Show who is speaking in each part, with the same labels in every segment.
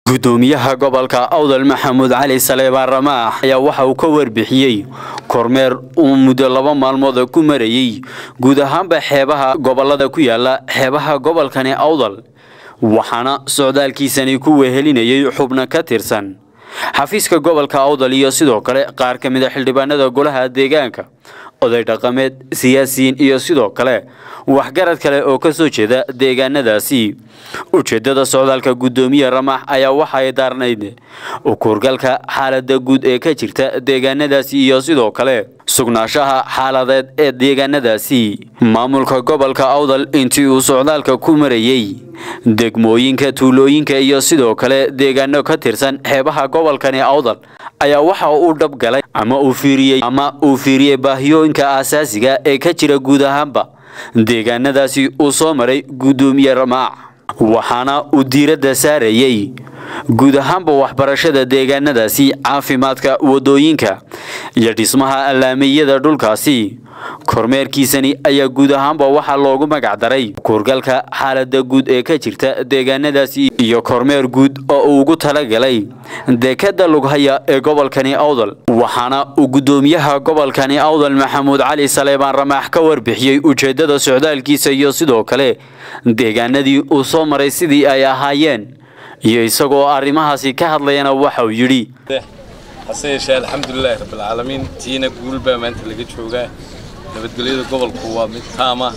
Speaker 1: gudoomiyaha gobolka awdal maxamuud cali saleebaan ramaax ayaa waxa uu ka warbixiyey kormeer uu muddo laba maalmood ku marayey guud ahaanba xeebaha gobolada ku yaala xeebaha gobolkani awdal waxaana socdaalkiisani ku wehelinayay xubno ka tirsan xafiiska gobolka awdal iyo sidoo kale qaar ka mid a xildhibaanada golaha deegaanka oday dhaqameed siyaasiyiin iyo sidoo kale waxgarad kale oo ka soo jeeda deegaanadaasi ujeedada socdaalka gudoomiye ramax ayaa waxay daarnayd ukuurgalka xaalada guud ee ka jirta deegaanadaasi iyo sidoo kale sugnaanshaha xaaladeed ee deegaanadaasi maamulka gobolka awdal intii uu socdaalka ku marayey degmooyinka tuulooyinka iyo sidoo kale deegaano ka tirsan xeebaha gobolkani awdal ayaa waxa uu dhabgalay ama uu fiiriyey ama uu fiiriyey baahiyooyinka aasaasiga ee ka jira guud ahaanba deegaanadaasi uu soo maray gudoomiye ramaac waxaana uu diiradda saarayey guud ahaanba waxbarashada deegaanadaasi caafimaadka wadooyinka iyo dhismaha allaamiyada dhulkaasi kormeerkiisani ayaa guud ahaanba waxaa loogu magac daray kuurgalka xaalada guud ee ka jirta deegaanadaasi iyo kormeer guud oo uu ugu talagalay dekada lughaya ee gobolkani awdal waxaana uu gudoomiyaha gobolkani awdal maxamuud cali saleebaan ramaax ka warbixiyey ujeedada socdaalkiisa iyo sidoo kale deegaanadii uu soo maray sidii ay ahaayeen iyo isagoo arrimahaasi ka hadlayana waxauu yidhi
Speaker 2: hase yeeshee alxamdulilaahi rabbilcaalamiin tiina guul baa maanta laga joogaa nabadgelyada gobolku waa mid taama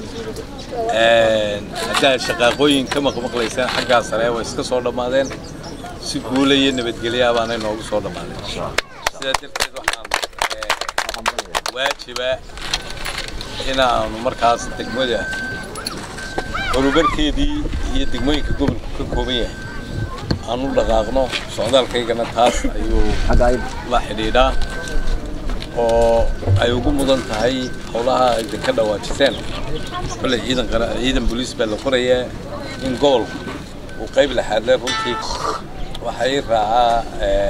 Speaker 2: haddaad shaqaaqooyin ka maqmaqlaysaan xaggaa sare way iska soo dhammaadeen si guula iyo nabadgelyaa baanay noogu soo dhammaadeen sidaa darteed waxaan waajiba inaanu markaas degmada horumarkeedii iyo degmooyinka gobolku ka kooban yahay aan u dhaqaaqno socdaalkaygana taas ayuu la xidhiidhaa oo ay ugu mudan tahay howlaha ay ka dhawaajiseen kolley ciidan ciidan booliis baa la qorayaa in gobolku uu qayb laxaadle runtii waxaa ii raacaa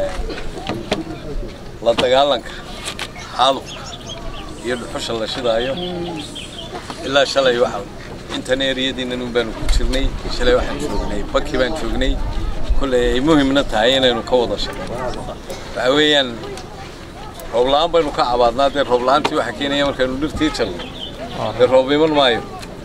Speaker 2: la dagaalanka xaalufka iyo dhuxusha la shidaayo ilaa shalay waxa intan eriyadiinan un baanu ku jirnay shalay waxaan joognay baki baan joognay kolley ay muhimna tahay inaynu ka wada shaqeyno waxa weeyaan roob la-aan baynu ka cabaadnaa dee roob la-aantii waxaa keenaya markaynu dhirtii jalno dee roob iman maayo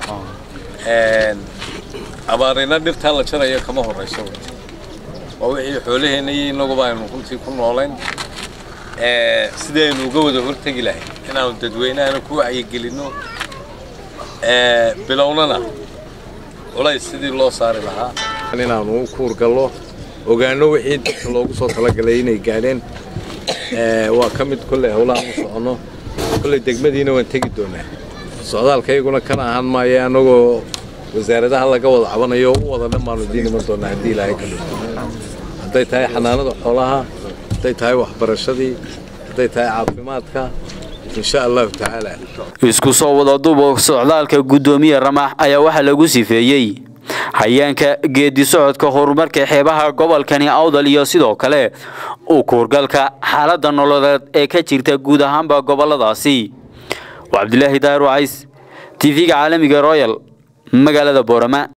Speaker 2: abaarina dhirtaa la jarayo kama horrayso waa wixii xoolaheenna iyo innaguba aynu runtii ku noolayn sidii aynu uga wada hortegi lahay inaanu dadweynahana ku wacyigelinno bilownana culays sidii loo saari lahaa inaanu u kuurgallo ogaano wixii dadka loogu soo talagalay inay gaadheen waa ka mid kolley howlaha u soconno kolley degmadiina waan tegi doonaa socdaalkayguna kana ahaan maayo annagoo wasaaradaha laga wada cabanayo u wada dhan baanu idiin iman doonaa haddii ilaahay ka dhigo hadday tahay xanaanada xoolaha hadday tahay waxbarashadii hadday tahay caafimaadka insha allahu tacaala
Speaker 1: isku soo wada dubo socdaalka gudoomiye ramaax ayaa waxaa lagu sifeeyey hayaanka geedi socodka horumarka xeebaha gobolkani awdal iyo sidoo kale u kuurgalka xaalada nololeed ee ka jirta guud ahaanba goboladaasi waa cabdilaahi daahir wacays tv-ga caalamiga royal magaalada boorama